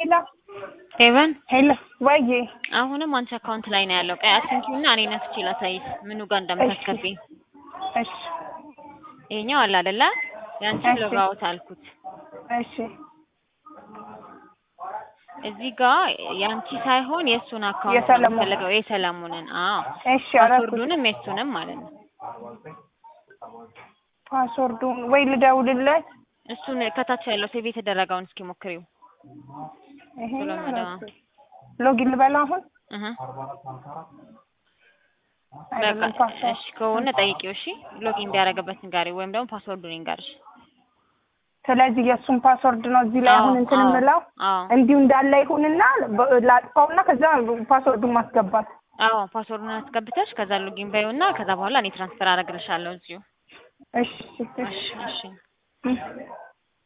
ሄሎ ሄቨን ሄሎ ወይዬ አሁንም አንቺ አካውንት ላይ ነው ያለው። ቀይ አትንኪውና እኔ ነፍቼ ላሳይሽ ምኑ ጋር እንደምታስገቢ። እሺ ይሄኛው አለ አይደለ? ያንቺን እሺ። ሎግ አውት አልኩት። እሺ እዚህ ጋር ያንቺ ሳይሆን የእሱን አካውንት ነው የሰለሞን። የምፈልገው የሰለሞንን። አዎ እሺ አደረኩት። ፓስወርዱንም የእሱንም ማለት ነው። ፓስወርዱን ወይ ልደውልለት እሱን ከታች ያለው ሴቭ የተደረገውን እስኪ ሞክሪው። ይሄ ብሎ ነው መደዋ። እራሱ። ሎጊን ልበላ አሁን እህ አይደለም በቃ ፓስወርድ እሺ ከሆነ ጠይቂው። እሺ ሎጊን እንዲያደርግበት ንጋሪ ወይም ደግሞ ፓስወርዱን ይንገርሽ። ስለዚህ የእሱን ፓስወርድ ነው እዚህ ላይ አሁን እንትን አዎ፣ የምለው አዎ እንዲሁ እንዳለ ይሁንና በ- ላጥፋውና ከዛ ፓስወርዱን ማስገባት አዎ ፓስወርዱን አስገብተሽ ከዛ ሎጊን በይውና ከዛ በኋላ እኔ ትራንስፈር አደርግልሻለሁ እዚሁ። እሺ እሺ እሺ እሺ እሺ